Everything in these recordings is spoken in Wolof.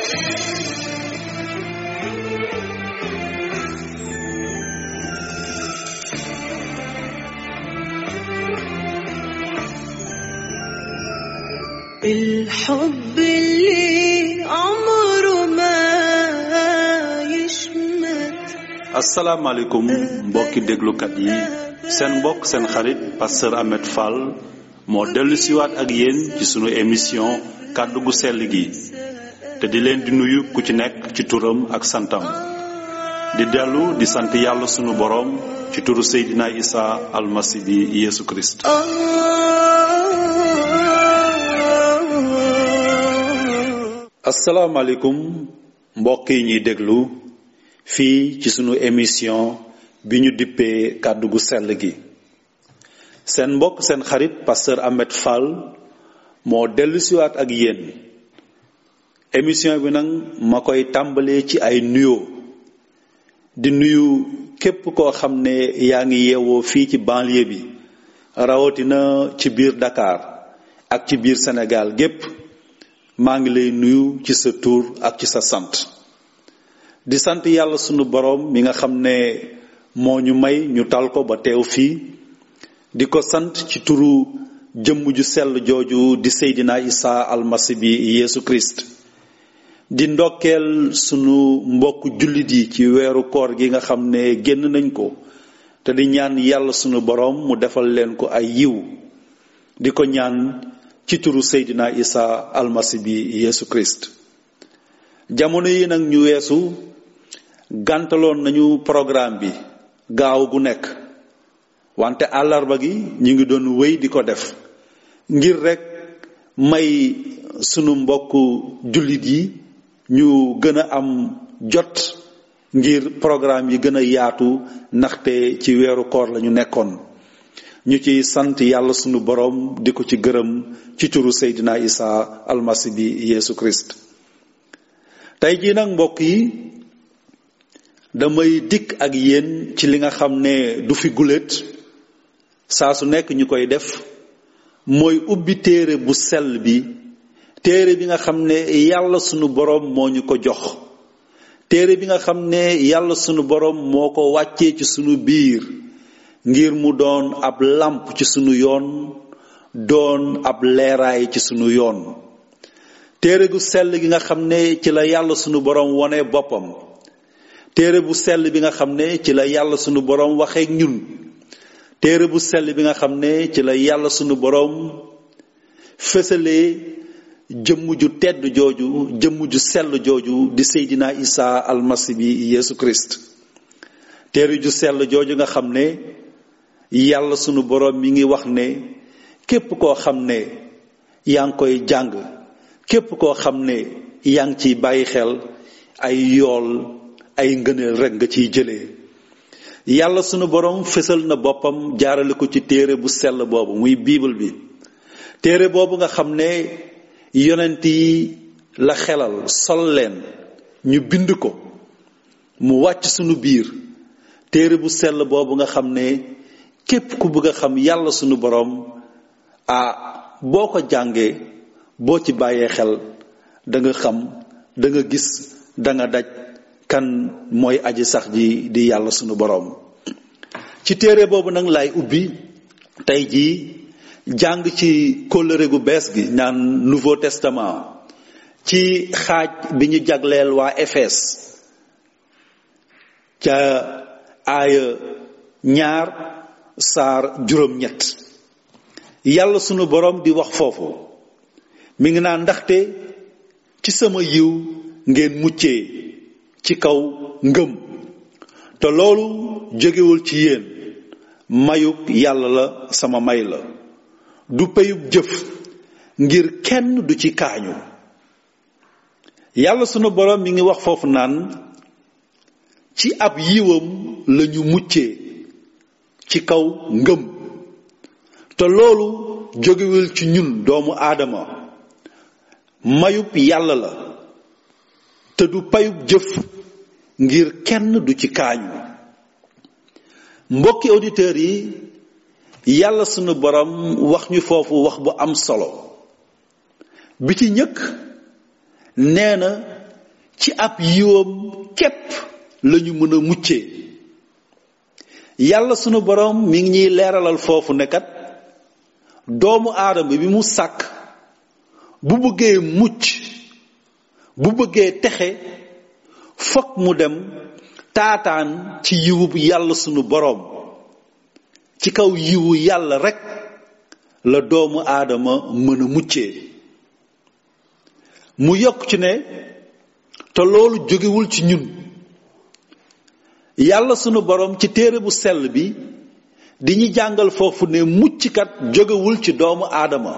الحب اللي عمره ما يشمت asalaamaaleykum mbokki déglukat yi seen mbokk seen xarit pasteur Ahmed Fall moo dellu siwaat ak yéen ci sunu émission kàddu gu sell gi te di leen di nuyu ku ci nekk ci turam ak santam di dellu di sant yàlla sunu boroom ci turu Seydina Isa almasi bi Yeesu Kirist آه asalaamaaleykum mbokk yi ñuy déglu fii ci sunu émission bi ñu dippee kàddu gu sell gi seen mbokk seen xarit pasteur Ahmed Fall moo dellu siwaat ak yéen émission bi nag ma koy tàmbalee ci ay nuyoo di nuyu képp koo xam ne yaa ngi yeewoo fii ci banlieue bi rawatina ci biir Dakar ak ci biir Sénégal gépp maa ngi lay nuyu ci sa tur ak ci sa sant di sant yàlla sunu boroom mi nga xam ne moo ñu may ñu tal ko ba teew fii di ko sant ci turu jëmm ju sell jooju di Seydina Isa almasi bi Yeesu Christ di ndokkeel sunu mbokk jullit yi ci weeru koor gi nga xam ne génn nañ ko te di ñaan yàlla sunu boroom mu defal leen ko ay yiw di ko ñaan ci turu Seydina Isa almasi bi Yeesu Christ jamono yi nag ñu weesu gàntaloon nañu programme bi gaaw gu nekk wante àllarba gi ñu ngi doon wéy di ko def ngir rekk may sunu mbokk jullit yi ñu gën a am jot ngir programme yi gën a yaatu ndaxte ci weeru koor lañu nekkoon ñu ci sant yàlla sunu boroom di ko ci gërëm ci turu Seydina Isa almasi bi Yeesu Christ tey jii nag mbokk yi damay dikk ak yéen ci li nga xam ne du fi guléet saa su nekk ñu koy def mooy ubbi téere bu sell bi téere bi nga xam ne yàlla sunu boroom moo ñu ko jox téere bi nga xam ne yàlla sunu boroom moo ko wàccee ci sunu biir ngir mu doon ab làmp ci sunu yoon doon ab leeraay ci sunu yoon téere gu sell gi nga xam ne ci la yàlla sunu boroom wone boppam téere bu sell bi nga xam ne ci la yàlla sunu boroom waxeek ñun téere bu sell bi nga xam ne ci la yàlla sunu boroom fësalee jëmm ju tedd jooju jëmm ju sell jooju di Seydina Isa almasi bi Yeesu Christ téere ju sell jooju nga xam ne yàlla sunu boroom mi ngi wax ne képp koo xam ne yaa ngi koy jàng képp koo xam ne yaa ngi ciy bàyyi xel ay yool ay ngëneel rekk nga ciy jëlee yàlla sunu boroom fësal na boppam jaarale ko ci téere bu sell boobu muy bible bi téere boobu nga xam ne yonent yi la xelal sol leen ñu bind ko mu wàcc sunu biir téere bu sell boobu nga xam ne képp ku bëgg a xam yàlla sunu boroom ah boo ko jàngee boo ci bàyyee xel da nga xam da nga gis da nga daj kan mooy aji sax ji di yàlla sunu boroom ci téere boobu nag laay ubbi tey jii jàng ci kóllëre gu bees gi naan nouveau testament ci xaaj bi ñu jagleel waa Efes ca aaya ñaar saar juróom-ñett yàlla sunu boroom di wax foofu mi ngi naan ndaxte ci sama yiw ngeen muccee ci kaw ngëm te loolu jógewul ci yéen mayub yàlla la sama may la du peyub jëf ngir kenn du ci kaañu yàlla sunu boroom mi ngi wax foofu naan ci ab yiwam lañu muccee ci kaw ngëm te loolu jógewul ci ñun doomu aadama mayub yàlla la te du payub jëf ngir kenn du ci kaañu mbokki auditeurs yi yàlla sunu borom wax ñu foofu wax bu am solo bi ci ñëkk nee na ci ab yiwam képp lañu mën a muccee yàlla sunu boroom mi ngi ñuy leeralal foofu ne kat doomu aadama bi mu sàkk bu bëggee mucc bu bëggee texe fokk mu dem taataan ci yiwu yàlla sunu boroom ci kaw yiwu yàlla rekk la doomu aadama mën a muccee mu yokk ci ne te loolu jógewul ci ñun yàlla sunu boroom ci téere bu sell bi di ñu jàngal foofu ne mucckat jógewul ci doomu aadama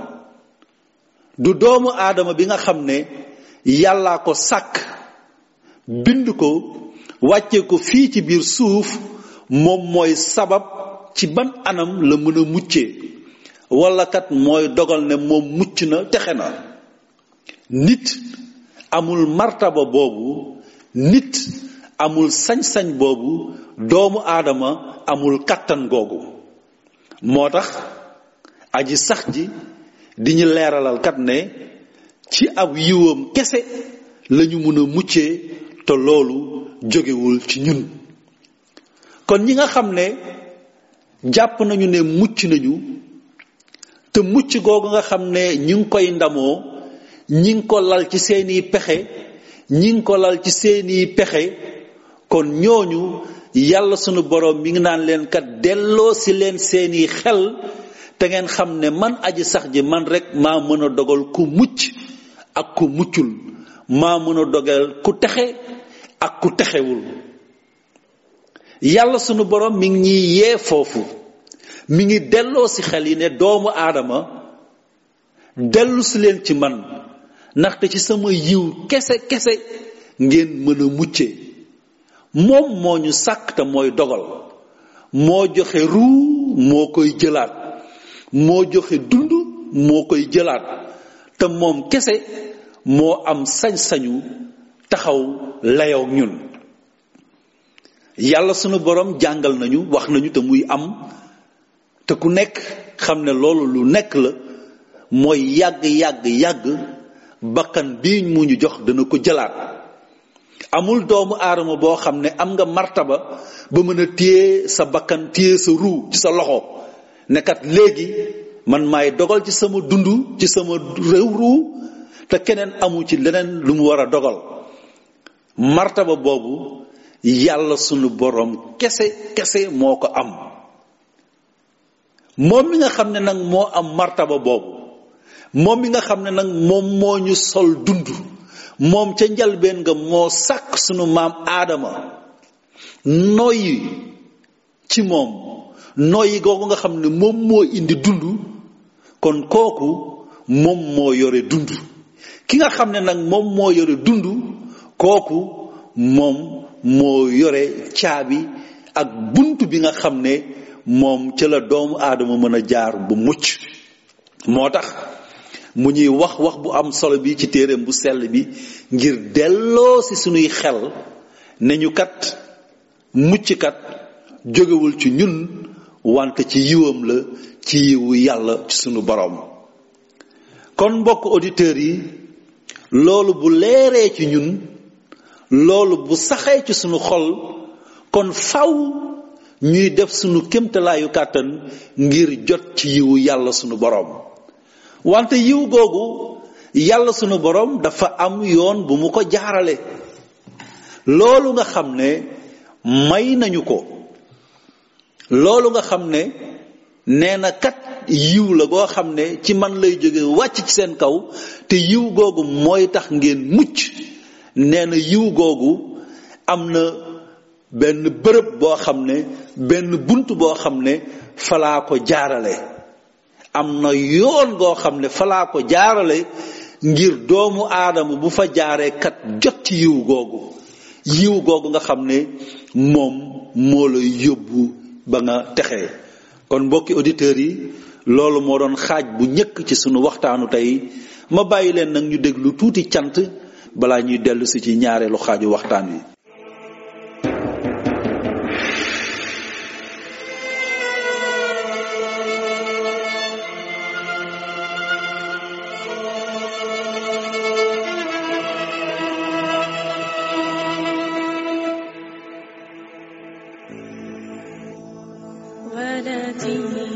du doomu aadama bi nga xam ne yàllaa ko sàkk bind ko wàcce ko fii ci biir suuf moom mooy sabab ci ban anam la mën a muccee walla kat mooy dogal ne moom mucc na texe na nit amul martaba boobu nit amul sañ-sañ boobu doomu aadama amul kàttan googu moo tax aji sax ji di ñu leeralal kat ne ci ab yiwam kese lañu mën a muccee te loolu jógewul ci ñun kon ñi nga xam ne jàpp nañu ne mucc nañu te mucc googu nga xam ne ñi ngi koy ndamoo ñi ngi ko lal ci seeni pexe ñi ngi ko lal ci seeni pexe kon ñooñu yàlla sunu boroom mi ngi naan leen kat delloo si leen seeni xel te ngeen xam ne man aji sax ji man rek maa mën a dogal ku mucc ak ku muccul maa mën a dogal ku texe ak ku texewul yàlla sunu boroom mi ngi ñuy yee foofu mi ngi delloo si xel yi ne doomu aadama dellu si leen ci man ndaxte ci sama yiw kese kese ngeen mën a mucce moom moo ñu sàkk te mooy dogal moo joxe ruu moo koy jëlaat moo joxe dund moo koy jëlaat te moom kese moo am sañ-sañu taxaw layow ñun yàlla sunu borom jàngal nañu wax nañu te muy am te ku nekk xam ne loolu lu nekk la mooy yàgg yàgg yàgg bakkan bii mu ñu jox dana ko jëlaat amul doomu aadama boo xam ne am nga martaba ba mën a téye sa bakkan téye sa ruu ci sa loxo ne kat léegi man maay dogal ci sama dund ci sama réew ruu te keneen amu ci leneen lu mu war a dogal martaba boobu yàlla sunu borom kese kese moo ko am moom mi nga xam ne nag moo am martaba boobu moom mi nga xam ne nag moom moo ñu sol dund moom ca njalbeen nga moo sàkk sunu maam aadama noyyi ci moom noyyi googu nga xam ne moom moo indi dund kon kooku moom moo yore dund ki nga xam ne nag moom moo yore dund kooku moom moo yore caabi ak bunt bi nga xam ne moom ca la doomu aadama mën a jaar bu mucc moo tax mu ñuy wax wax bu am solo bi ci téereem bu sell bi ngir delloo si sunuy xel ne ñu kat mucc kat jógewul ci ñun wante ci yiwam la ci yiwu yàlla ci sunu boroom kon mbokk auditeurs yi loolu bu leeree ci ñun loolu bu saxee ci sunu xol kon faw ñuy def sunu kémtalaayu kàttan ngir jot ci yiwu yàlla sunu boroom wante yiw googu yàlla sunu boroom dafa am yoon bu mu ko jaarale loolu nga xam ne may nañu ko loolu nga xam ne nee na kat yiw la goo xam ne ci man lay jóge wàcc ci seen kaw te yiw googu mooy tax ngeen mucc nee na yiw googu am na benn bërëb boo xam ne benn bunt boo xam ne falaa ko jaarale am na yoon goo xam ne falaa ko jaarale ngir doomu aadama bu fa jaaree kat jot ci yiw googu yiw googu nga xam ne moom moo lay yóbbu ba nga texee kon mbokki auditeurs yi loolu moo doon xaaj bu njëkk ci sunu waxtaanu tey ma bàyyi leen nag ñu déglu tuuti cant balaa ñuy dellu si ci ñaareelu xaaju waxtaan wi ولدي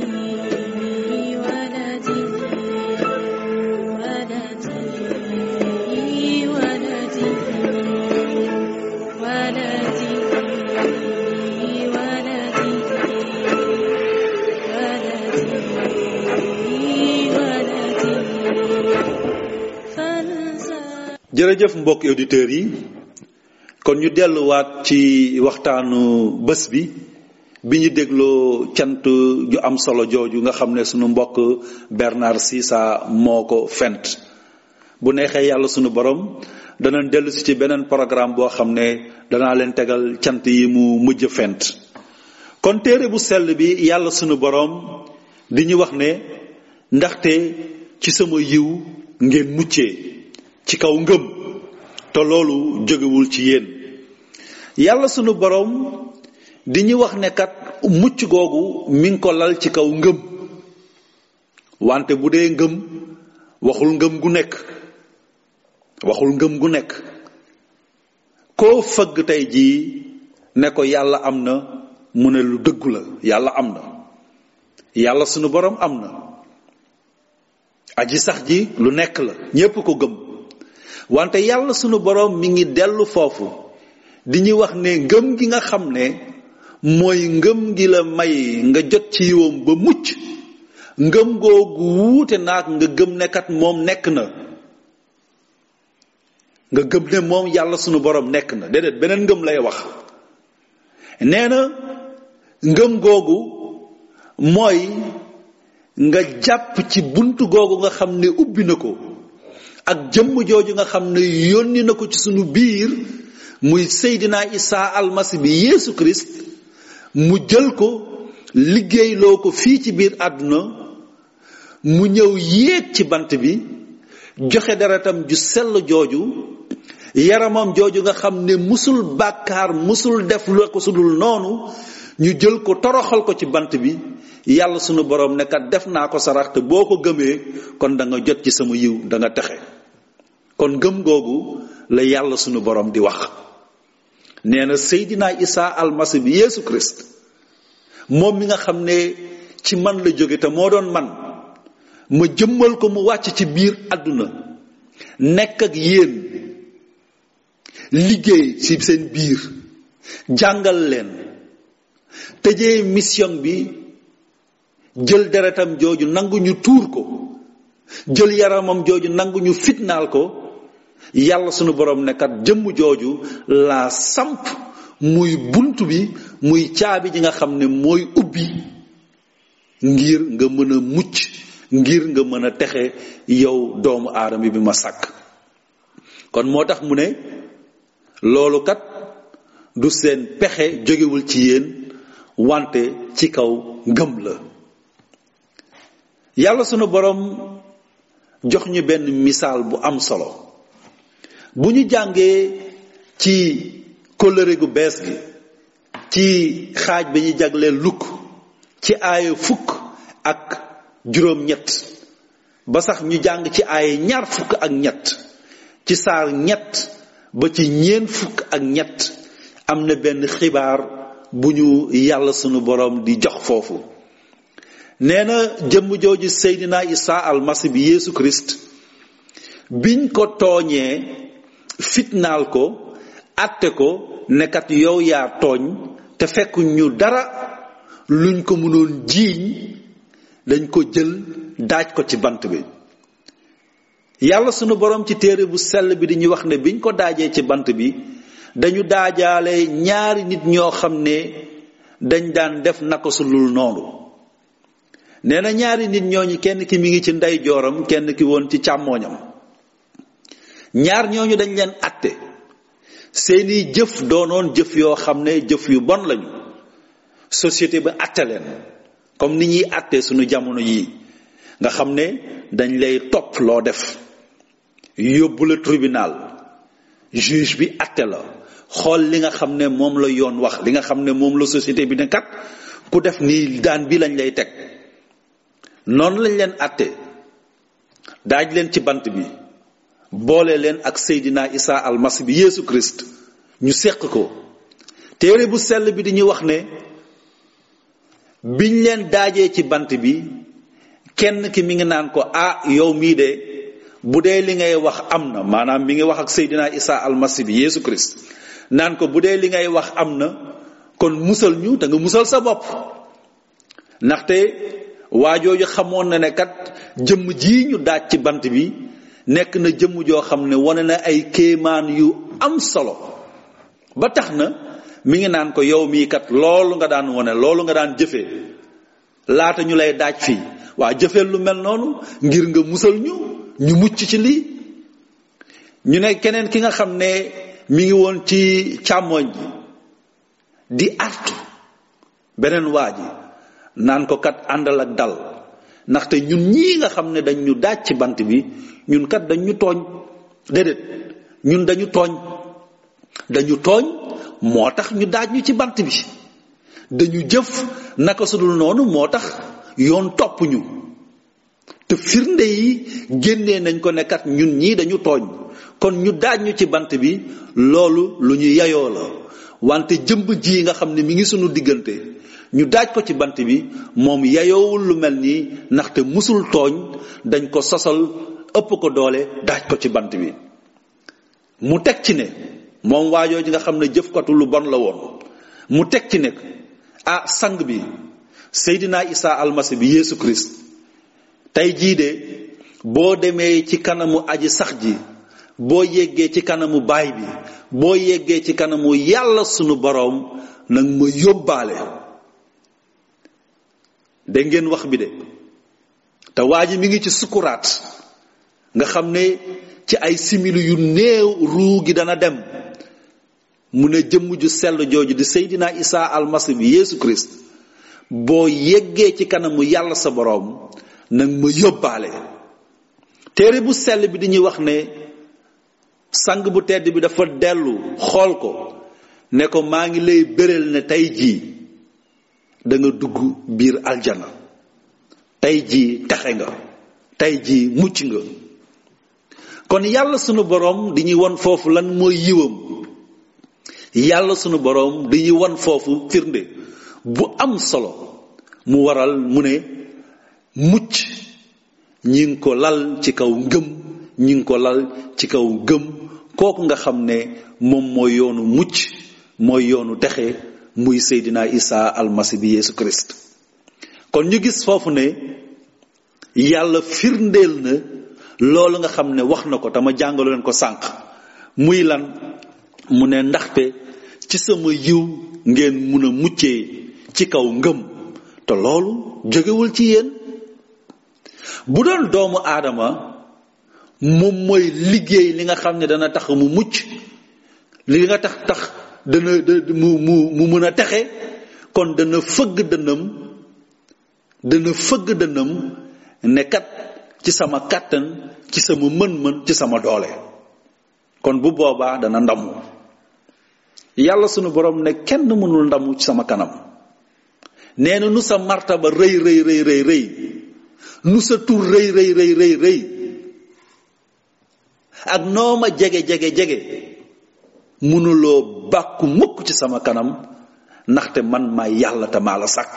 ولدي ولدي ولدي ولدي ولدي ولدي ولدي فانسى jërëjëf mbokk auditeurs yi kon ñu delluwaat ci waxtaanu bés bi bi ñu dégloo cant ju am solo jooju nga xam ne sunu mbokk Bernard Sissa moo ko fent bu neexee yàlla sunu borom danañ dellu si ci beneen programme boo xam ne danaa leen tegal cant yi mu mujj fent kon téere bu sell bi yàlla sunu borom di ñu wax ne ndaxte ci sama yiw ngeen muccee ci kaw ngëm te loolu jógewul ci yéen yàlla sunu borom di ñu wax ne kat mucc googu mi ngi ko lal ci kaw ngëm wante bu dee ngëm waxul ngëm gu nekk waxul ngëm gu nekk koo fëgg tey jii ne ko yàlla am na mu ne lu dëggu la yàlla am na yàlla sunu borom am na aji sax ji lu nekk la ñépp ko gëm wante yàlla sunu borom mi ngi dellu foofu di ñu wax ne ngëm gi nga xam ne mooy ngëm gi la may nga jot ci yiwam ba mucc ngëm googu wuute naag nga gëm ne kat moom nekk na nga gëm ne moom yàlla sunu borom nekk na déedéet beneen ngëm lay wax nee na ngëm googu mooy nga jàpp ci buntu googu nga xam ne ubbi na ko ak jëmm jooju nga xam ne yónni na ko ci sunu biir muy Seydina Isa almasi bi Yeesu Christ mu jël ko liggéeyloo ko fii ci biir àdduna mu ñëw yéeg ci bant bi joxe deretam ju sell jooju yaramam jooju nga xam ne musul bàkkaar musul def lu ko sudul noonu ñu jël ko toroxal ko ci bant bi yàlla sunu borom ne kat def naa ko sarax te boo ko gëmee kon da nga jot ci sama yiw da nga texe kon gëm googu la yàlla sunu borom di wax nee na Seydina Isa almasi bi Yeesu Christ moom mi nga xam ne ci man la jóge te moo doon man ma jëmmal ko mu wàcc ci biir àdduna nekk ak yéen liggéey ci seen biir jàngal leen tëjee mission bi jël deretam jooju nangu ñu tuur ko jël yaramam jooju nangu ñu fitnaal ko yàlla sunu borom nekkat jëmm jooju laa samp muy bunt bi muy caabi ji nga xam ne mooy ubbi ngir nga mën a mucc ngir nga mën a texe yow doomu aadama bi ma sàkk kon moo tax mu ne loolu kat du seen pexe jógewul ci yéen wante ci kaw ngëm la yàlla sunu borom jox ñu benn misaal bu am solo bu ñu jàngee ci kóllëre gu bees gi ci xaaj bi ñu jagleel lukk ci aaya fukk ak juróom-ñett ba sax ñu jàng ci aaya ñaar fukk ak ñett ci saar ñett ba ci ñeen fukk ak ñett am na benn xibaar bu ñu yàlla sunu borom di jox foofu nee na jëmm jooju Seydina Isa almasi bi Yeesu Christ biñ ko tooñee fitnaal ko atte ko nekkat yow yaa tooñ te fekk ñu dara luñ ko mënoon jiiñ dañ ko jël daaj ko ci bant bi yàlla sunu borom ci téere bu sell bi di ñu wax ne biñ ko daajee ci bant bi dañu daajaale ñaari nit ñoo xam ne dañ daan def naka su lul noonu nee na ñaari nit ñooñu kenn ki mi ngi ci ndey jooram kenn ki woon ci càmmooñam ñaar ñooñu dañ leen atte seeni jëf doonoon jëf yoo xam ne jëf yu bon lañu société ba atte leen comme ni ñuy atte suñu jamono yii nga xam ne dañ lay topp loo def yóbbu la tribunal juge bi atte la xool li nga xam ne moom la yoon wax li nga xam ne moom la société bi ne kat ku def nii daan bi lañ lay teg noonu lañ leen atte daaj leen ci bant bi boole leen ak Seydina Isa almasi bi Yeesu Christ ñu seq ko téere bu sell bi di ñu wax ne biñ leen daajee ci bant bi kenn ki mi ngi naan ko ah yow mii de bu dee li ngay wax am na maanaam mi ngi wax ak Seydina Isa almasi bi Yeesu Christ naan ko bu dee li ngay wax am na kon musal ñu da nga musal sa bopp ndaxte waajooju xamoon na ne kat jëmm jii ñu daaj ci bant bi nekk na jëmm joo xam ne wane na ay kéemaan yu am solo ba tax na mi ngi naan ko yow mii kat loolu nga daan wane loolu nga daan jëfee laata ñu lay daaj fii waa jëfee lu mel noonu ngir nga musal ñu ñu mucc ci lii ñu ne keneen ki nga xam ne mi ngi woon ci càmmoñ ji di artu beneen waa ji naan ko kat àndal ak dal ndaxte ñun ñii nga xam ne dañ ñu daaj ci bant bi ñun kat dañ ñu tooñ déedéet ñun dañu tooñ dañu tooñ moo tax ñu daaj ñu ci bant bi dañu jëf naka sudul noonu moo tax yoon topp ñu te firnde yi génnee nañ ko ne kat ñun ñii dañu tooñ kon ñu daaj ñu ci bant bi loolu lu ñu yayoo la wante jëmb ji nga xam ne mi ngi sunu diggante ñu daaj ko ci bant bi moom yayoowul lu mel nii ndaxte musul tooñ dañ ko sosal ëpp ko doole daaj ko ci bant bi mu teg ci ne moom waajoo ji nga xam ne jëfkatu lu bon la woon mu teg ci ne ah sang bi Seydina Isa almasi bi Yeesu Christ tey jii de boo demee ci kanamu aji sax ji boo yeggee ci kanamu baay bi boo yeggee ci kanamu yàlla sunu boroom nag ma yóbbaale da ngeen wax bi de te waa ji mi ngi ci sukuraat nga xam ne ci ay simili yu néew ruu gi dana dem mu ne jëmm ju sell jooju di Seydina Isa almasi bi Yeesu Christ boo yeggee ci kanamu yàlla sa boroom nag ma yóbbaale téere bu sell bi dañuy wax ne sang bu tedd bi dafa dellu xool ko ne ko maa ngi lay béral ne tey jii da nga dugg biir aljana tey jii texe nga tey jii mucc nga kon yàlla sunu boroom di ñuy won foofu lan mooy yiwam yàlla sunu boroom di ñuy won foofu firnde bu am solo mu waral mu ne mucc ñi ngi ko lal ci kaw ngëm ñi ngi ko lal ci kaw ngëm kooku nga xam ne moom mooy yoonu mucc mooy yoonu texe muy Seydina Isa almasi bi Yeesu Christ kon ñu gis foofu ne yàlla firndeel na loolu nga xam ne wax na ko tama jàngalu leen ko sànq muy lan mu ne ndaxte ci sama yiw ngeen mun a muccee ci kaw ngëm te loolu jógewul ci yéen bu doon doomu aadama moom mooy liggéey li nga xam ne dana tax mu mucc li nga tax tax dana mu mu mu mën a texe kon dana fëgg dënam dana fëgg dënam ne kat ci sama kàttan ci sama mën-mën ci sama doole kon bu boobaa dana ndamu yàlla sunu borom ne kenn mënul ndamu ci sama kanam nee na nu sa martaba rëy rëy rëy rëy rëy nu sa tur rëy rëy rëy rëy rëy ak noo ma jege jege jege mënuloo bàkku mukk ci sama kanam ndaxte man maa yàlla te maa la sàkk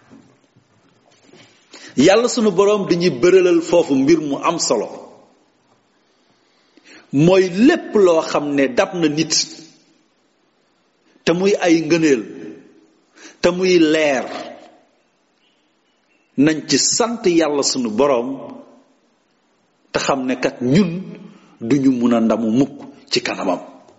yàlla sunu boroom dañuy bëralal foofu mbir mu am solo mooy lépp loo xam ne dab na nit te muy ay ngëneel te muy leer nañ ci sant yàlla sunu boroom te xam ne kat ñun duñu mun a ndamu mukk ci kanamam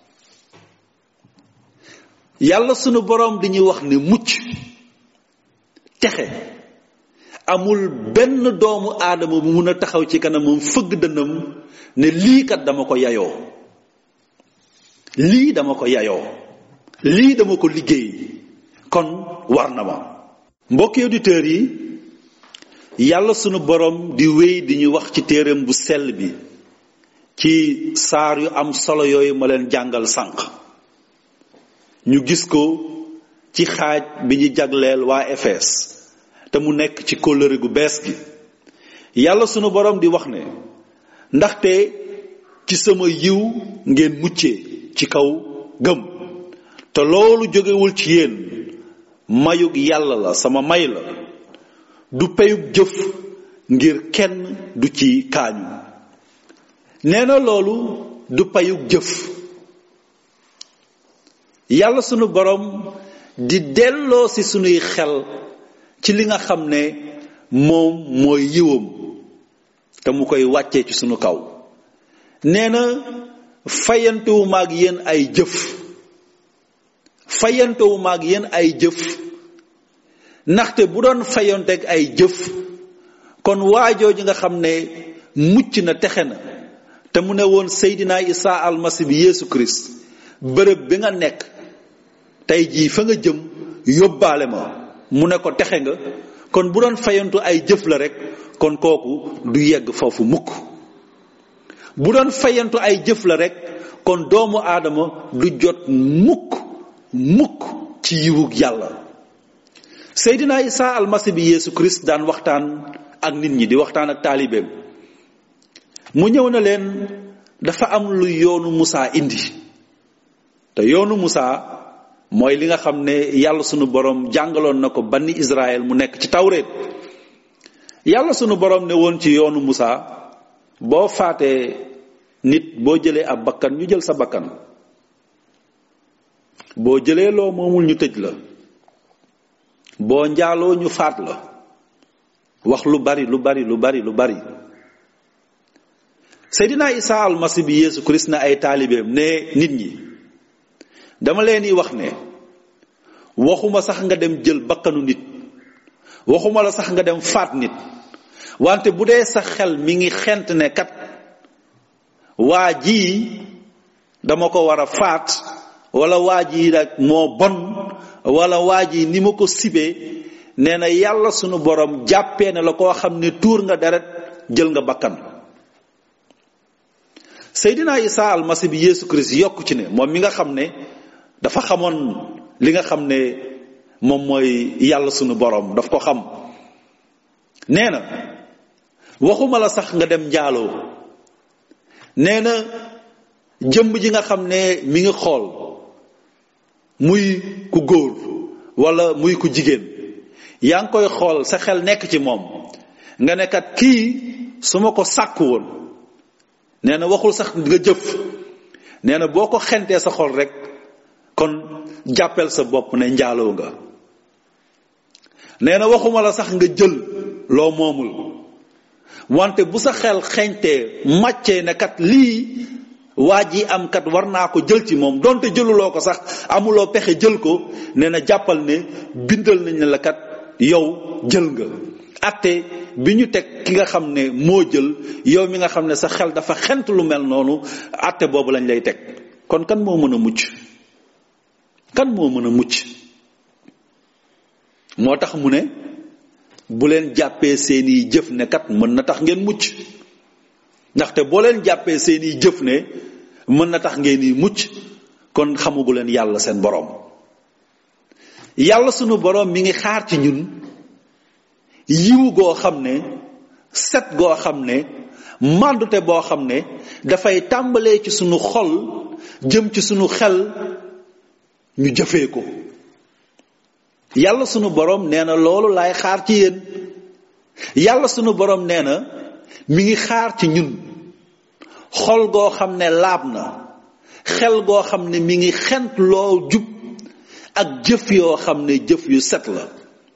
yàlla sunu boroom di ñuy wax ne mucc texe amul benn doomu aadama bu mun a taxaw ci kanamam fëgg dënam ne lii kat dama ko yayoo lii dama ko yayoo lii dama ko liggéey kon war na ma mbokki auditeurs yi yàlla sunu boroom di wéy di ñu wax ci téereem bu sell bi ci saar yu am solo yooyu ma leen jàngal sànq ñu gis ko ci xaaj bi ñu jagleel waa Efes te mu nekk ci kóllëre gu bees gi yàlla sunu boroom di wax ne ndaxte ci sama yiw ngeen muccee ci kaw gëm te loolu jógewul ci yéen mayug yàlla la sama may la du peyug jëf ngir kenn du ci kaañu nee na loolu du payug jëf yàlla sunu borom di delloo si sunuy xel ci li nga xam ne moom mooy yiwam te mu koy wàccee ci sunu kaw nee na fayantewuma ak yéen ay jëf fayantewuma ak yéen ay jëf ndaxte bu doon fayanteeg ay jëf kon waajooju nga xam ne mucc na texe na te mu ne woon Seydina Isa almasi bi Yeesu Christ bërëb bi nga nekk tey jii fa nga jëm yóbbaale ma mu ne ko texe nga kon bu doon fayantu ay jëf la rek kon kooku du yegg foofu mukk bu doon fayantu ay jëf la rek kon doomu aadama du jot mukk mukk ci yiwug yàlla Seydina Isa almasi bi Yeesu Christ daan waxtaan ak nit ñi di waxtaan ak taalibeem mu ñëw na leen dafa am lu yoonu Musaa indi te yoonu Musaa mooy li nga xam ne yàlla sunu borom jàngaloon na ko banni Israël mu nekk ci tawreet yàlla sunu borom ne woon ci yoonu Musaa boo faatee nit boo jëlee ab bakkan ñu jël sa bakkan boo jëlee loo moomul ñu tëj la boo njaaloo ñu faat la wax lu bari lu bari lu bari lu bari Seydina Isa almasi bi Yeesu Christ na ay taalibeem ne nit ñi dama leen di wax ne waxuma sax nga dem jël bakkanu nit waxuma la sax nga dem faat nit wante bu dee sa xel mi ngi xent ne kat waa jii dama ko war a faat wala waa jii rek moo bon wala waa jii ni ma ko sibee nee na yàlla sunu borom jàppee ne la koo xam ne tuur nga deret jël nga bakkan Seydina Isa almasi bi Yeesu Christ yokk ci ne moom mi nga xam ne dafa xamoon li nga xam ne moom mooy yàlla sunu borom daf ko xam nee na waxuma la sax nga dem njaaloo nee na jëmm ji nga xam ne mi ngi xool muy ku góor wala muy ku jigéen yaa ngi koy xool sa xel nekk ci moom nga ne kat kii su ma ko sàkk woon nee na waxul sax nga jëf nee na boo ko xentee sa xol rek kon jàppel sa bopp ne njaaloo nga nee na waxuma la sax nga jël loo moomul wante bu sa xel xeñtee màccee ne kat lii waa ji am kat war naa ko jël ci moom donte jëluloo ko sax amuloo pexe jël ko nee na jàppal ne bindal nañ ne la kat yow jël nga atte bi ñu teg ki nga xam ne moo jël yow mi nga xam ne sa xel dafa xent lu mel noonu atte boobu lañ lay teg kon kan moo mën a mucc kan moo mën a mucc moo tax mu ne bu leen jàppee seeni jëf ne kat mën na tax ngeen mucc ndaxte boo leen jàppee seeni jëf ne mën na tax ngeen di mucc kon xamugu leen yàlla seen boroom yàlla sunu boroom mi ngi xaar ci ñun yiwu goo xam ne set goo xam ne màndute boo xam ne dafay tàmbalee ci sunu xol jëm ci sunu xel ñu jëfee ko yàlla sunu boroom nee na loolu laay xaar ci yéen yàlla sunu boroom nee na mi ngi xaar ci ñun xol goo xam ne laab na xel goo xam ne mi ngi xent loo jub ak jëf yoo xam ne jëf yu set la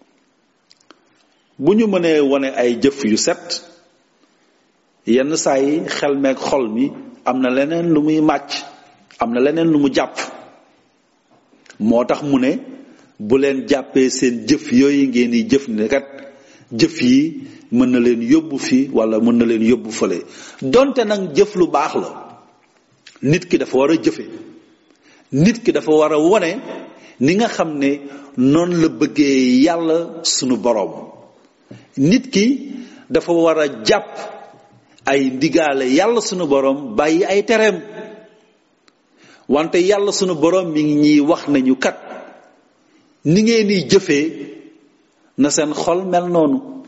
bu ñu mënee wone ay jëf yu set yenn saa yi xel meeg xol mi am na leneen lu muy màcc am na leneen lu mu jàpp moo tax mu ne bu leen jàppee seen jëf yooyu ngeen di jëf ne kat jëf yi mën na leen yóbbu fii wala mën na leen yóbbu fële donte nag jëf lu baax la nit ki dafa war a jëfe nit ki dafa war a wone ni nga xam ne noonu la bëggee yàlla sunu boroom nit ki dafa war a jàpp ay ndigaale yàlla sunu boroom bàyyi ay tereem wante yàlla sunu boroom mi ngi ñuy wax nañu kat ni ngeen di jëfee na seen xol mel noonu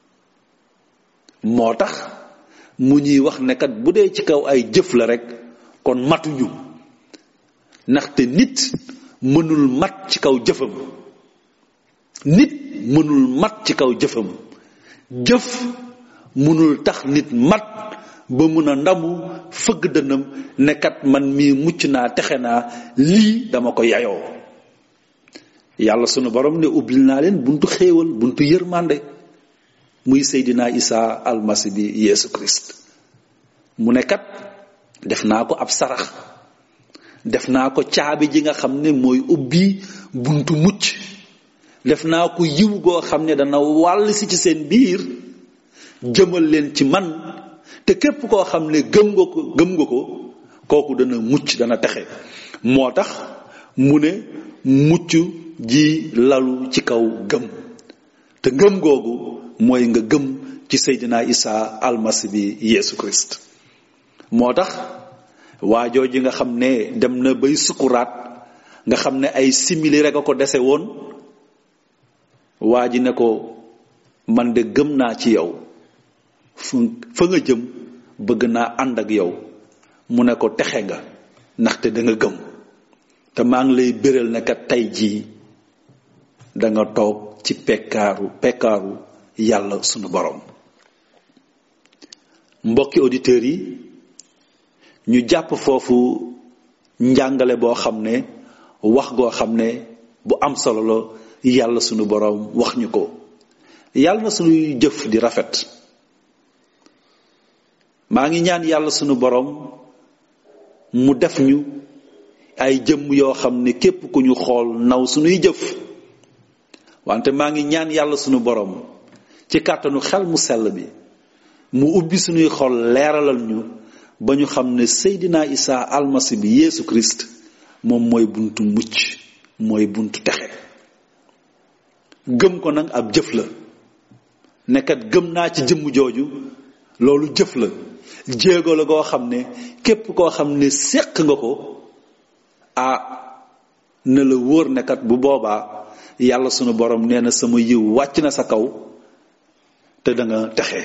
moo tax mu ñuy wax ne kat bu dee ci kaw ay jëf la rek kon matuñu ndaxte nit mënul mat ci kaw jëfam nit mënul mat ci kaw jëfam jëf mënul tax nit mat ba mun a ndamu fëgg dënnam nekkat man mii mucc naa texe naa lii dama ko yayoo yàlla sunu borom ne ubbil naa leen buntu xéewal buntu yërmande muy seydina isa almasi bi yeesu christ mu ne kat def naa ko ab sarax def naa ko caabi ji nga xam ne mooy ubbi buntu mucc def naa ko yiw goo xam ne dana wàll si ci seen biir jëmal leen ci man te képp koo xam ne gëm nga ko gëm nga ko kooku dana mucc dana texe moo tax mu ne mucc ji lalu ci kaw gëm te ngëm googu mooy nga gëm ci seydina isa almasi bi yeesu christ moo tax waajoo ji nga xam ne dem na bay sukuraat nga xam ne ay simili rek a ko dese woon waa ji ne ko man de gëm naa ci yow fa nga jëm bëgg naa ànd ak yow mu ne ko texe nga ndaxte da nga gëm te maa ngi lay béral ne kat tey jii da nga toog ci pekkaaru pekkaaru yàlla sunu borom mbokki auditeurs yi ñu jàpp foofu njàngale boo xam ne wax goo xam ne bu am solo la yàlla sunu borom wax ñu ko yàlla na sunuy jëf di rafet maa ngi ñaan yàlla sunu borom mu def ñu ay jëmm yoo xam ne képp ku ñu xool naw sunuy jëf wante maa ngi ñaan yàlla sunu borom ci kàttanu xel mu sell bi mu ubbi sunuy xol leeralal ñu ba ñu xam ne Seydina Isa almasi bi Yeesu Christ moom mooy buntu mucc mooy buntu texe gëm ko nag ab jëf la nekkat gëm naa ci jëmm jooju loolu jëf la jéego la goo xam ne képp koo xam ne séq nga ko ah na la wóor nekkat bu boobaa yàlla sunu borom nee na sama yiw wàcc na sa kaw te da nga texe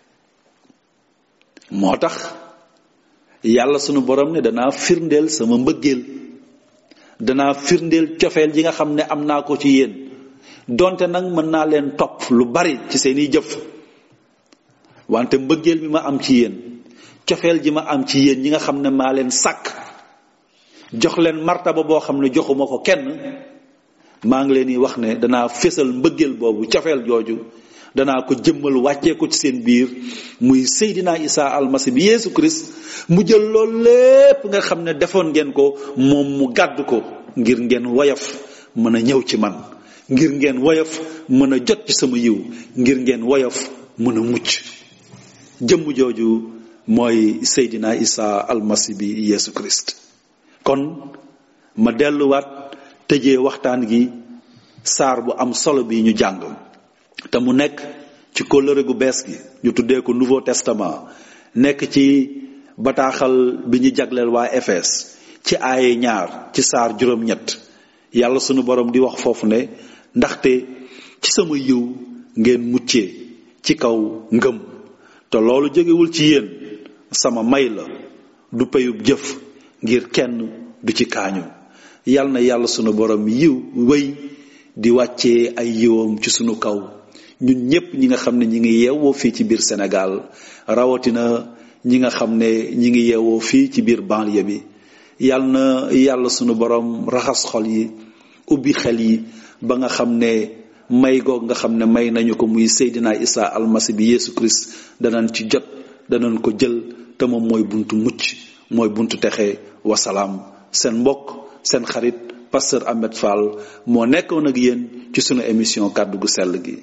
moo tax yàlla sunu borom ne danaa firndeel sama mbëggeel danaa firndeel cofeel ji nga xam ne am naa ko ci yéen donte nag mën naa leen topp lu bari ci seeni jëf wante mbëggeel bi ma am ci yéen cofeel ji ma am ci yéen ñi nga xam ne maa leen sàkk jox leen martaba boo xam ne joxuma ko kenn maa ngi leen di wax ne danaa fésal mbëggeel boobu cofeel jooju danaa ko jëmmal wàccee ko ci seen biir muy Seydina Isa almasi bi Yeesu Christ mu jël loolu lépp nga xam ne defoon ngeen ko moom mu gàdd ko ngir ngeen woyof mën a ñëw ci man ngir ngeen woyof mën a jot ci sama yiw ngir ngeen woyof mën a mucc jëmm jooju mooy Seydina Isa almasi bi Yeesu Christ kon ma delluwaat tëjee waxtaan gi saar bu am solo bi ñu jàng te mu nekk ci kóllëre gu bees gi ñu tuddee ko Nouveau Testament nekk ci bataaxal bi ñu jagleel waa Efes ci aaye ñaar ci saar juróom-ñett yàlla sunu borom di wax foofu ne ndaxte ci sama yiw ngeen muccee ci kaw ngëm te loolu jógewul ci yéen sama may la du payub jëf ngir kenn du ci kaañu yal na yàlla sunu borom yiw wéy di wàccee ay yiwam ci sunu kaw ñun ñépp ñi nga xam ne ñi ngi yeewoo fii ci biir Sénégal rawatina ñi nga xam ne ñi ngi yeewoo fii ci biir banlieue bi yal na yàlla sunu borom raxas xol yi ubbi xel yi ba nga xam ne may goog nga xam ne may nañu ko muy Seydina Isa almasi bi Yeesu Christ danañ ci jot danañ ko jël te moom mooy buntu mucc mooy buntu texe wasalaam seen mbokk seen xarit pasteur Ahmed Fall moo nekkoon ak yéen ci sunu émission kàddu gu sell gi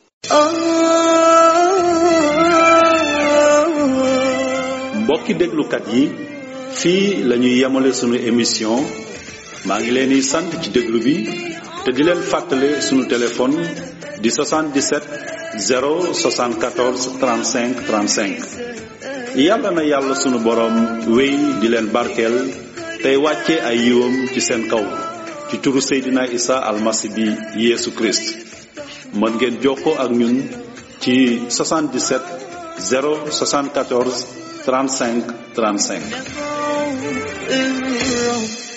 mbokki déglukat yi fii la ñuy yemale sunu émission maa ngi leen di sant ci déglu bi te di leen fàttale sunu téléphone di 77 074 35 35 yàlla na yàlla sunu borom wéy di leen barkeel tey wàcce ay yiwam ci seen kaw ci turu Seydina Isa almasi bi Yeesu Christ mën ngeen jokkoo ak ñun ci 77 074 35 35 الروح